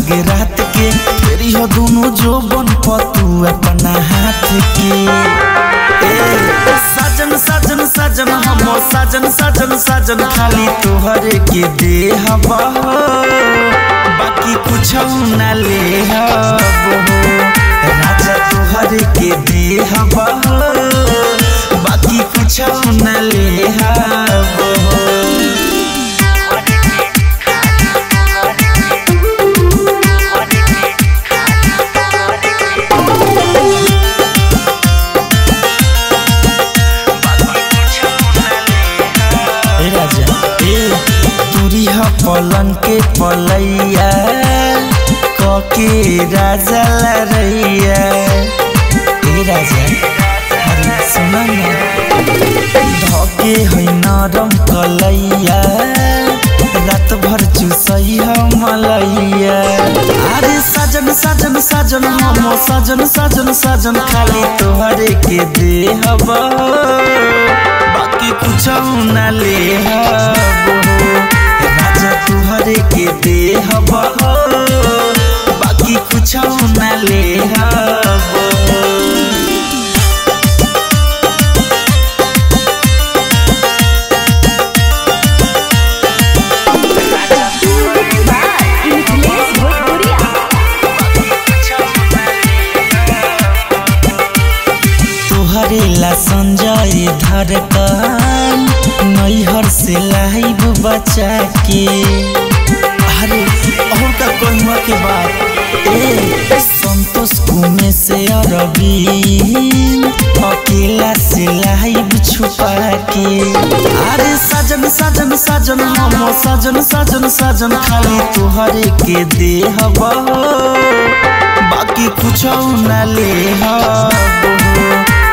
लगे रात के तेरी हो दोनों जो बन पतू अपना हाथ के ए, साजन साजन साजन हम साजन साजन साजन खाली तोहरे के दे हवा बाकी कुछ न ले हबो राजा तोहरे के दे हवा बाकी कुछ न ले हबो ए राजा ए तुरी ह पलन के पलैया कके राजा लरैया ए राजा अरे सुन न धके है नरम कलैया रात भर चुसई ह मलैया अरे साजन साजन साजन हम साजन साजन साजन खाली तोहरे के दे हवा बाकी कुछ न ले हबो राजा तुहरे के दे हबो बाकी कुछ न ले हबो मिथिलेश भोजपुरिया तोहरे ला संजय धड़कन नैहर से लाइब बचा के अरे और का कहूँ के बात ए संतोष कुमे से अरबी अकेला से लाइब छुपा के अरे साजन साजन साजन हम साजन साजन साजन खाली तोहरे के दे हवा बाकी कुछ न ले हबो